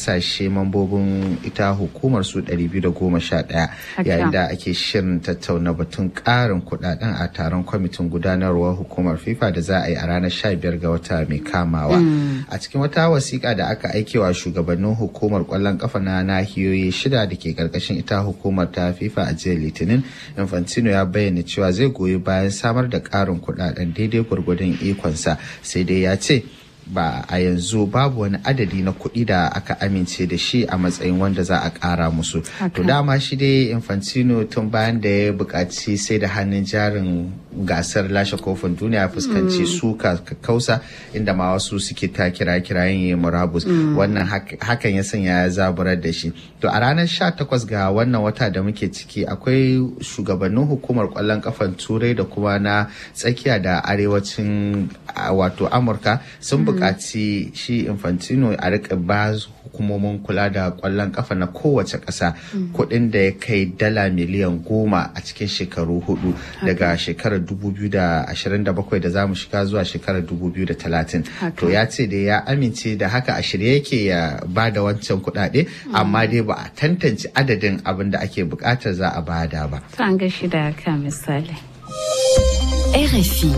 kasashe mambobin ita hukumar su 211 yayin da ake shirin tattauna batun karin kudaden a taron kwamitin gudanarwar hukumar fifa da za a yi a ranar 15 ga wata mai kamawa a cikin wata wasiƙa da aka aikewa shugabannin hukumar kwallon kafa na nahiyoyi shida da ke karkashin ita hukumar ta fifa a jiya litinin infantino ya bayyana cewa zai goyi bayan samar da karin kudaden daidai gwargwadon ikonsa sai dai ya ce ba a yanzu babu wani adadi na kuɗi da aka amince da shi a matsayin wanda za a ƙara musu. To dama shi dai Infantino tun bayan da ya buƙaci sai da hannun jarin gasar lashe kofin duniya fuskanci suka kausa inda ma wasu suke ta kira kirayen ya murabus wannan hakan ya sanya ya zaburar da shi. To a ranar 18 ga wannan wata da muke ciki akwai shugabannin hukumar kwallon kafan turai da kuma na tsakiya da arewacin wato Amurka sun buƙaci shi infantino a rika ba hukumomin kula da ƙwallon ƙafa na kowace ƙasa kuɗin da ya kai dala miliyan goma a cikin shekaru hudu daga shekarar 2027 da za mu shiga zuwa shekarar 2030 to ya ce da ya amince da haka a shirye yake ya ba da wancan kuɗaɗe amma dai ba a tantance adadin abin da ake buƙatar za a bada ba. An gashi da ka misali. RFI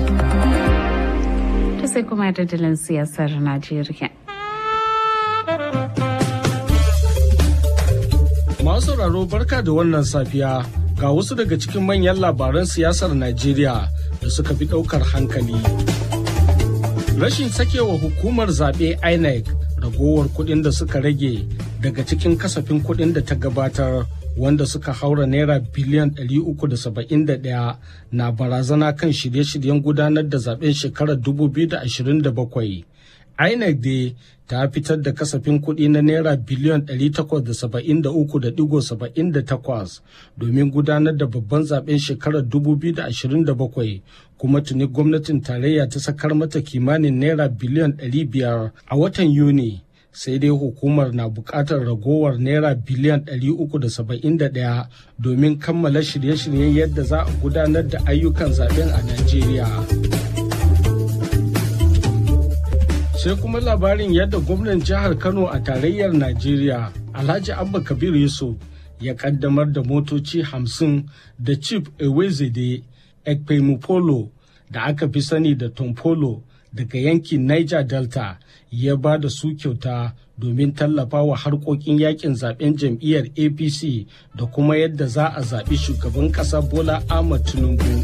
sai kuma dandalin siyasar Najeriya. Masu sauraro barka da wannan safiya ga wasu daga cikin manyan labaran siyasar Najeriya da suka fi ɗaukar hankali. Rashin sakewa hukumar zaɓe INEC ragowar kuɗin da suka rage daga cikin kasafin kuɗin da ta gabatar wanda suka haura naira biliyan 371 na barazana kan shirye-shiryen gudanar da zaben shekarar 2027. INEC dai ta fitar da kasafin kuɗi na naira biliyan 873.78 domin gudanar da babban zaben shekarar 2027 kuma tuni gwamnatin tarayya ta sakar mata kimanin naira biliyan 500 a watan Yuni. sai dai hukumar na buƙatar ragowar naira biliyan 371 domin kammala shirye-shiryen yadda za a gudanar da ayyukan zaben a Najeriya. Sai kuma labarin yadda gwamnan jihar Kano a tarayyar Najeriya, Alhaji Abba Kabir Yusuf ya kaddamar da motoci hamsin da Chief Ewezede Ekpemupolo da aka fi sani da Tompolo daga yankin Niger Delta ya ba da su kyauta domin tallafa wa harkokin yakin zaben jam'iyyar APC da kuma yadda za a zaɓi shugaban ƙasa Bola Ahmad Tinubu.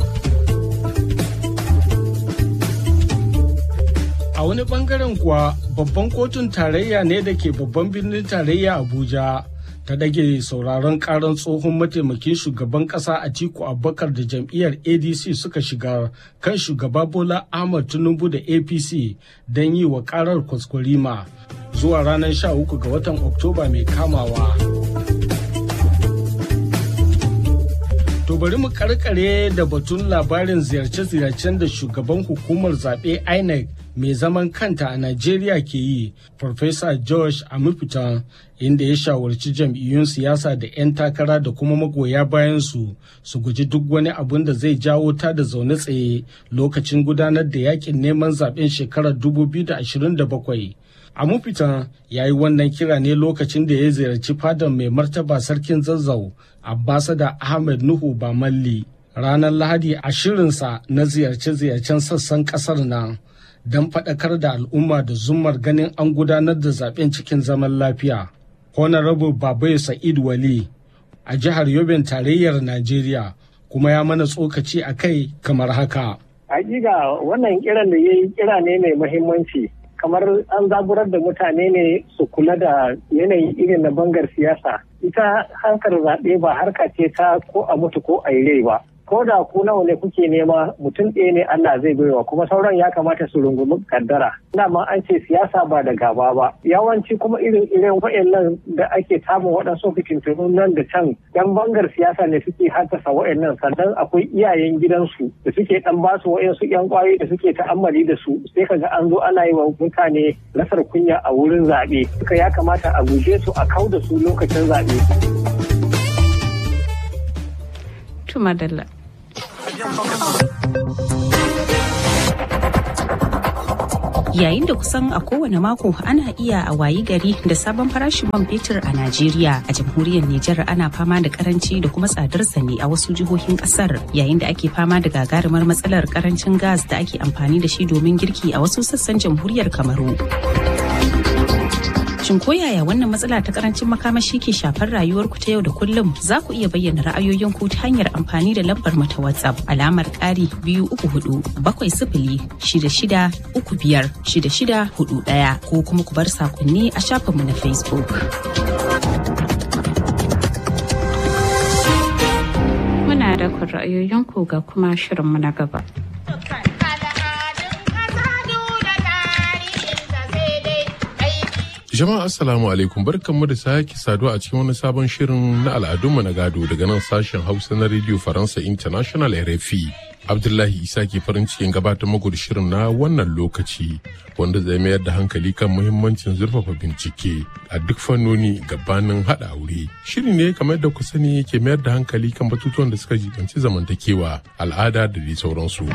A wani bangaren kuwa babban kotun tarayya ne da ke babban birnin tarayya Abuja. ta dage sauraron karan tsohon mataimakin shugaban kasa a tiku abubakar da jam'iyyar adc suka shiga kan shugaba bola ahmad tinubu da apc don yi wa karar kwaskwarima zuwa ranar 13 ga watan oktoba mai kamawa to bari mu karkare da batun labarin ziyarce-ziyarcen da shugaban hukumar zaɓe inec mai zaman kanta a Najeriya ke yi, Farfesa Josh Amufitan, inda ya shawarci jam'iyyun siyasa da 'yan takara da kuma magoya bayansu su guji duk wani abun da zai jawo ta da zaune tsaye lokacin gudanar da yakin neman zaben shekarar 2027. Amufitan ya yi wannan kira ne lokacin da ya ziyarci fadar mai martaba sarkin zazzau, Abbasada Ahmed Nuhu Bamalli. Ranar Lahadi a shirinsa na ziyarce-ziyarcen sassan ƙasar nan. don faɗakar da al'umma da zumar ganin an gudanar da zaben cikin zaman lafiya. Honorable Babai Sa'id Wali a jihar Yobin tarayyar Najeriya kuma ya mana tsokaci a kai kamar haka. Hakika wannan kiran da ya yi kira ne mai muhimmanci kamar an zaburar da mutane ne su kula da yanayin irin na bangar siyasa. Ita hankar zaɓe ba harka ce ta ko a mutu ko a yi rai ba. ko da ku nawa ne kuke nema mutum ɗaya ne Allah zai baiwa kuma sauran ya kamata su rungumi kaddara dama an ce siyasa ba da gaba ba yawanci kuma irin irin wa'annan da ake samun waɗansu fitintunu nan da can yan bangar siyasa ne suke haddasa wa'annan sannan akwai iyayen gidansu da suke dan ba su wa'ansu yan kwayoyi da suke ta'ammali da su sai kaga an zo ana yi wa mutane rasar kunya a wurin zaɓe suka ya kamata a guje su a kau da su lokacin zaɓe. Tumadalla. Yayin da kusan a kowane mako ana iya a wayi gari da sabon farashin man fetur a Najeriya a jamhuriyar Nijar ana fama da karanci da kuma tsadar ne a wasu jihohin kasar yayin da ake fama da gagarumar matsalar karancin gas da ake amfani da shi domin girki a wasu sassan jamhuriyar Kamaru. Shin ko yaya wannan matsala ta karancin makamashi ke shafar rayuwarku ta yau da kullum za ku iya bayyana ra'ayoyinku ta hanyar amfani da lambar mu ta WhatsApp alamar ƙari biyu uku hudu bakwai sifili shida shida uku biyar shida shida hudu ɗaya ko kuma ku bar sakonni a shafinmu na Facebook. Muna da ra'ayoyinku ga kuma shirinmu na gaba. Jama'a Assalamu alaikum barkanmu da sake saduwa a cikin wani sabon shirin na al'adunmu na gado daga nan sashen Hausa na Radio Faransa International RFI. Abdullahi Isa ke farin cikin gabatar muku da shirin na wannan lokaci wanda zai mayar da hankali kan muhimmancin zurfafa bincike a duk fannoni gabanin haɗa aure. Shiri ne kamar da ku sani ke mayar da hankali kan batutuwan da suka jibanci zamantakewa, al'ada da dai sauransu.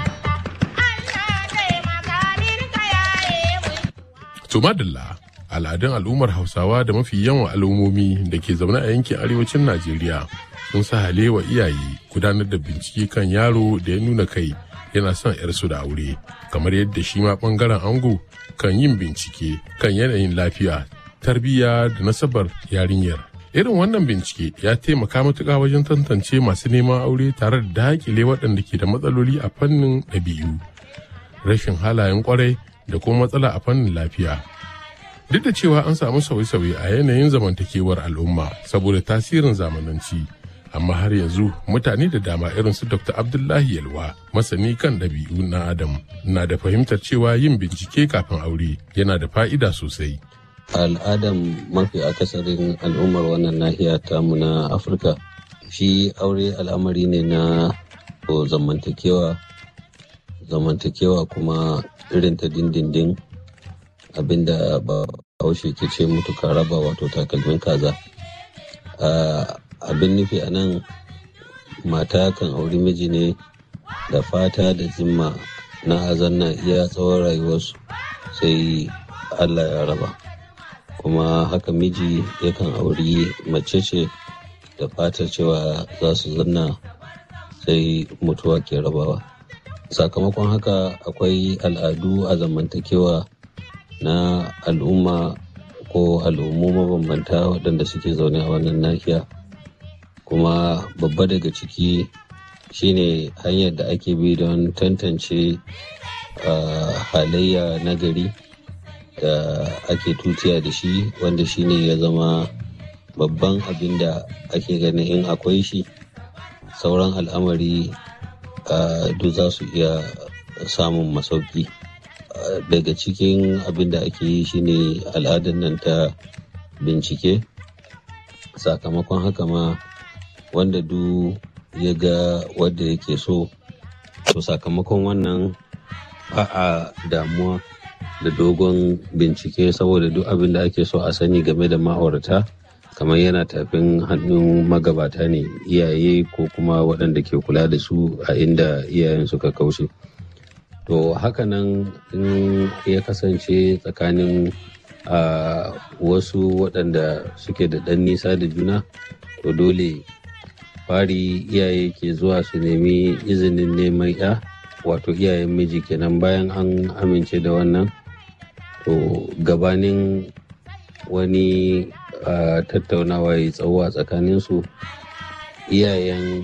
To madalla al'adun al'ummar hausawa da mafi yawan al'ummomi da ke zaune a yankin arewacin najeriya sun sa halewa iyaye gudanar da bincike kan yaro da ya nuna kai yana son yarsu da aure kamar yadda shi ma bangaren ango kan yin bincike kan yanayin lafiya tarbiyya da nasabar yarinyar irin wannan bincike ya taimaka matuƙa wajen tantance masu neman aure tare da dakile waɗanda ke da matsaloli a fannin ɗabi'u rashin halayen kwarai da kuma matsala a fannin lafiya duk da cewa an samu sauye-sauye a yanayin zamantakewar al'umma saboda tasirin zamananci amma har yanzu mutane da dama irin su dr abdullahi yalwa masani kan ɗabi'u na adam na da fahimtar cewa yin bincike kafin aure yana da fa'ida sosai al'adan mafi akasarin al'ummar wannan nahiya tamu na afirka shi aure al'amari ne na zamantakewa zamantakewa kuma irin ta dindindin abinda ba haushe ke ce mutu ka raba wato takalmin kaza abin nufi a nan mata kan auri miji ne da fata da zimma na azanna iya tsawon rayuwarsu sai allah ya raba kuma haka miji yakan auri mace ce da fatar cewa za su zanna sai mutuwa ke rabawa sakamakon haka akwai al'adu a zamantakewa na al'umma ko al'ummu mabambanta waɗanda suke zaune a wannan nahiya kuma babba daga ciki shine hanyar da ake bi don tantance halayya na gari da ake tutiya da shi wanda shine ya zama babban abin da ake ganin in akwai shi sauran al'amari duk za su iya samun masauki. daga cikin abin da ake yi shine al'adar nan ta bincike sakamakon haka ma wanda du ya ga wadda yake so to sakamakon wannan ba a damuwa da dogon bincike saboda duk abin da ake so a sani game da ma'aurata kamar yana tafin hannun magabata ne iyaye ko kuma waɗanda ke kula da su a inda iyayen suka kaushe. to hakanan in ya kasance tsakanin wasu waɗanda suke da ɗan nisa da juna to dole fari iyaye ke zuwa su nemi izinin neman ya wato iyayen miji kenan bayan an amince da wannan to gabanin wani tattaunawa ya tsawo a tsakaninsu iyayen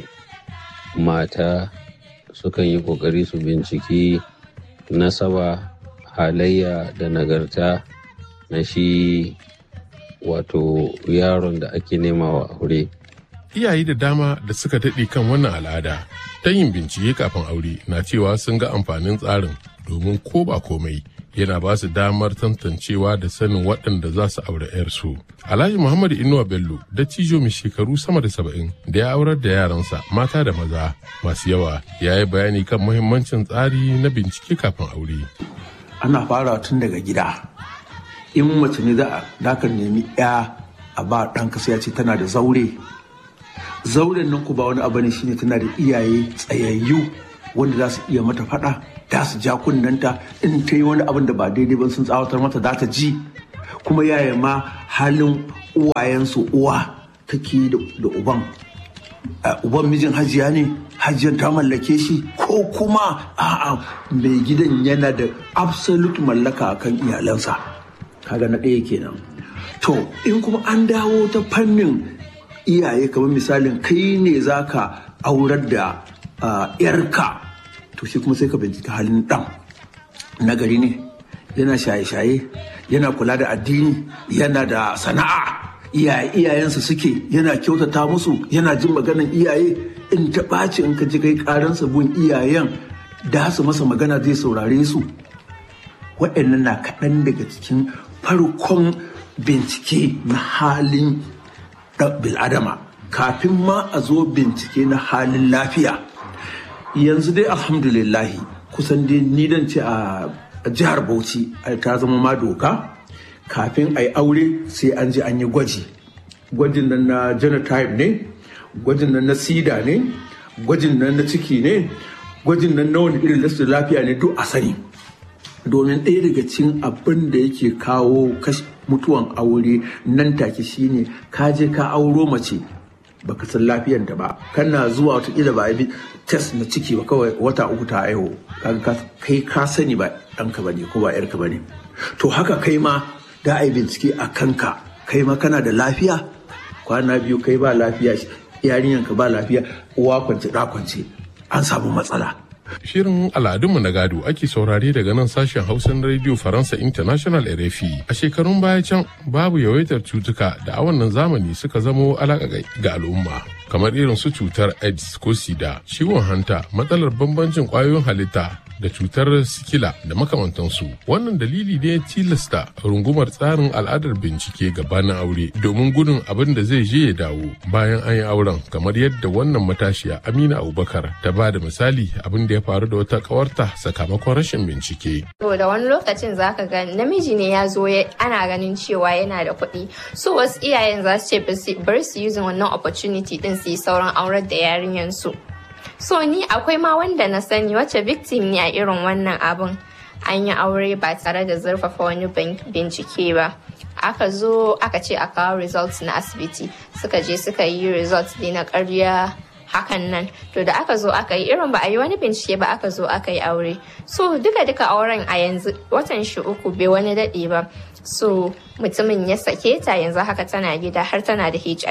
mata sukan yi ƙoƙari su binciki nasaba halayya da nagarta na shi wato yaron da ake nema wa aure. Iyaye da dama da suka daɗe kan wannan al'ada ta yin bincike kafin aure na cewa sun ga amfanin tsarin domin ko ba komai yana ba su damar tantancewa da sanin waɗanda za su aure 'yarsu. Alhaji Muhammadu Inuwa Bello dattijo mai shekaru sama da saba'in da ya aurar da yaransa mata da maza masu yawa ya yi bayani kan muhimmancin tsari na bincike kafin aure. Ana fara tun daga gida. In mace ne za a ka nemi 'ya a ba ɗanka sai ya ce tana da zaure. Zauren nan ku ba wani abu ne shine tana da iyaye tsayayyu wanda za su iya mata faɗa da su ja kunnanta in ta yi wani abin da ba daidai ba sun tsawatar mata za ta ji kuma yaya ma halin uwayensu uwa take da uban uban mijin hajiya ne hajiyar ta mallake shi ko kuma a'a mai gidan yana da absolute mallaka akan iyalansa kaga na ɗaya kenan to in kuma an dawo ta fannin iyaye kamar misalin kai ne zaka aurar da yarka to shi kuma sai ka bincika halin ɗan nagari ne yana shaye-shaye yana kula da addini yana da sana'a iyayensa suke yana kyautata musu yana jin maganan iyaye in ta ɓaci in ka ji kai ƙaransa bun iyayen da su masa magana zai saurare su waɗannan na kaɗan daga cikin farkon bincike na halin bil'adama kafin ma a zo bincike na halin lafiya yanzu dai alhamdulillahi kusan dai ni dan ce a jihar bauchi ta zama ma doka kafin a yi aure sai an je an yi gwaji gwajin nan na genotype ne gwajin nan na sida ne gwajin nan na ciki ne gwajin nan na wani irin lastin lafiya ne duk a sani domin ɗaya daga cikin abin da yake kawo mutuwan aure nan take shine ka je ka auro mace baka san lafiyar da ba kana zuwa watakila ba bi test na ciki ba kawai wata uku ta aiho kai ka sani ba ɗanka ba ne ko ba yarka ba ne to haka kai ma da a yi bincike a kanka kai ma kana da lafiya kwana biyu kai ba lafiya yarinyanka ba lafiya uwa kwance ɗa kwance an samu matsala Shirin al'adunmu na gado ake saurare daga nan sashen Hausan Radio Faransa International RFI. A shekarun baya can babu yawaitar cutuka da a wannan zamani suka zamo alaƙa ga al'umma. Kamar irin su cutar AIDS ko SIDA, ciwon hanta, matsalar bambancin ƙwayoyin halitta da cutar sikila da makamantansu. Wannan dalili ne ya tilasta rungumar tsarin al'adar bincike gabanin aure domin gudun abin da zai je ya dawo bayan an yi auren kamar yadda wannan matashiya Amina Abubakar ta ba da misali abin da ya faru da wata kawarta sakamakon rashin bincike. To da wani lokacin zaka ga namiji ne ya zo ana ganin cewa yana da kuɗi. So wasu iyayen za su ce bari su using wannan opportunity din su yi sauran aurar da yarinyar su. So ni akwai ma wanda na sani wacce victim ne a irin wannan abin. An yi aure ba tare da zurfafa wani bincike ba. Aka zo aka ce a kawo results na asibiti. Suka je suka yi results ne na karya hakan nan to da aka zo aka yi irin ba a yi wani bincike ba aka zo aka yi aure so duka duka auren a yanzu watan shi uku bai wani daɗe ba so mutumin ya sake ta yanzu haka tana gida har tana da hiv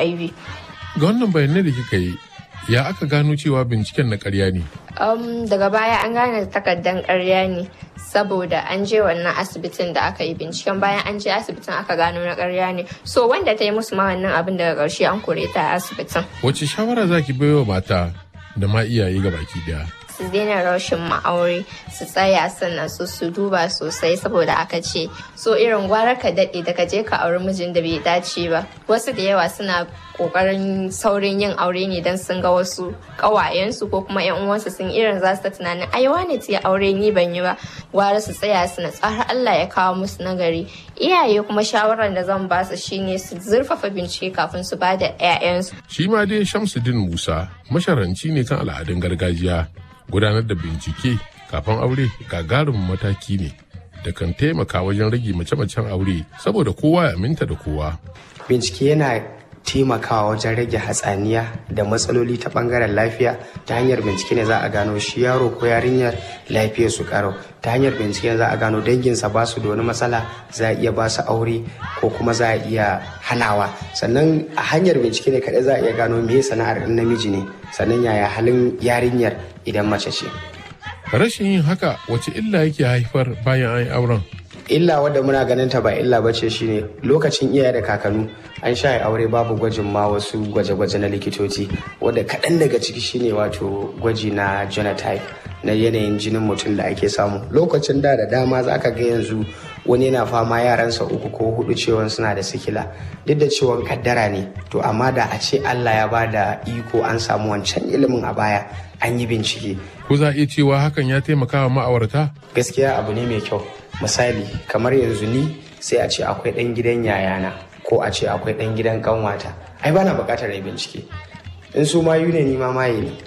ga wannan bayanai da kika yi ya aka gano cewa binciken na karya ne um, daga baya an gane takardan karya ne saboda an je wannan asibitin da aka yi binciken bayan an je asibitin aka gano na karya ne so wanda ta yi musu ma wannan abin daga ƙarshe an kore ta a asibitin wace shawara zaki baiwa mata da ma iyaye ga baki daya su daina rashin ma'aure su tsaya sannan su su duba sosai saboda aka ce so irin gwara ka daɗe da ka je ka auri mijin da bai dace ba wasu da yawa suna kokarin saurin yin aure ne don sun ga wasu ƙawayensu ko kuma yan uwansu sun irin za su ta tunanin ai wane ta aure ni ban yi ba gwara su tsaya su na tsara Allah ya kawo musu nagari iyaye kuma shawarar da zan ba su shine su zurfafa bincike kafin su ba da 'ya'yansu shi ma dai Shamsuddin Musa masharanci ne kan al'adun gargajiya gudanar da bincike kafin aure gagarumin mataki ne da kan taimaka wajen rage mace-macen aure saboda kowa ya aminta da kowa. Bincike yana taimakawa wajen rage hatsaniya da matsaloli ta bangaren lafiya ta hanyar bincike ne za a gano shi yaro ko yarinyar lafiyar su karo ta hanyar bincike ne za a gano danginsa ba su da wani matsala za a iya ba su aure ko kuma za a iya hanawa sannan a hanyar bincike ne kaɗai za a iya gano me sana'ar namiji ne sannan yaya halin yarinyar idan mace ce. Rashin yin haka wace illa yake haifar bayan an yi auren? illa wadda muna ganin ta ba illa ba ce shine lokacin iyaye da kakanu an sha aure babu gwajin ma wasu gwaje-gwaje na likitoci wadda kaɗan daga ciki shine wato gwaji na genotype na yanayin jinin mutum da ake samu lokacin da da dama za ka ga yanzu wani yana fama yaransa uku ko hudu cewa suna da sikila duk da cewa kaddara ne to amma da a ce Allah ya ba da iko an samu wancan ilimin a baya an yi bincike ko za a iya cewa hakan ya taimaka wa ma'aurata gaskiya abu ne mai kyau misali kamar yanzu ni sai a ce akwai ɗan gidan yayana ko a ce akwai ɗan gidan kanwata ai bana buƙatar yi bincike in su mayu ne ni ma maye ne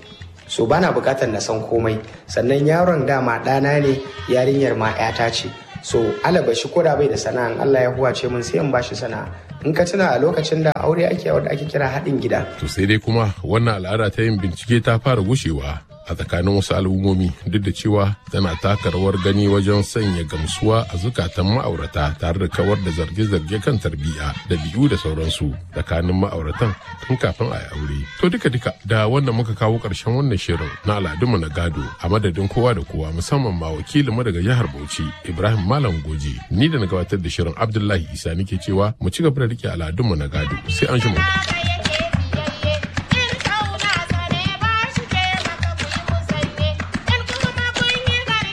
so bana bukatar na san komai sannan yaron dama ɗana ne yarinyar ma 'yata ce so alaba shi ko da bai da sana'a Allah ya huwace mun sai in bashi sana'a in ka tuna a lokacin da aure ake wanda ake kira haɗin gida to sai dai kuma wannan al'ada ta yin bincike ta fara gushewa a tsakanin wasu al'ummomi duk da cewa tana taka rawar gani wajen sanya gamsuwa a zukatan ma'aurata tare da kawar da zarge-zarge kan tarbiyya da biyu da sauransu tsakanin ma'auratan tun kafin a yi aure. To duka duka da wanda muka kawo ƙarshen wannan shirin na al'adunmu na gado a madadin kowa da kowa musamman ma wakilinmu daga jihar Bauchi Ibrahim Malam Goje ni da na gabatar da shirin Abdullahi Isa nake cewa mu ci gaba da rike al'adunmu na gado sai an shi mu.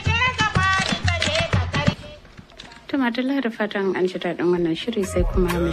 Tuma da fatan an ji daɗin wannan shiri sai kuma mu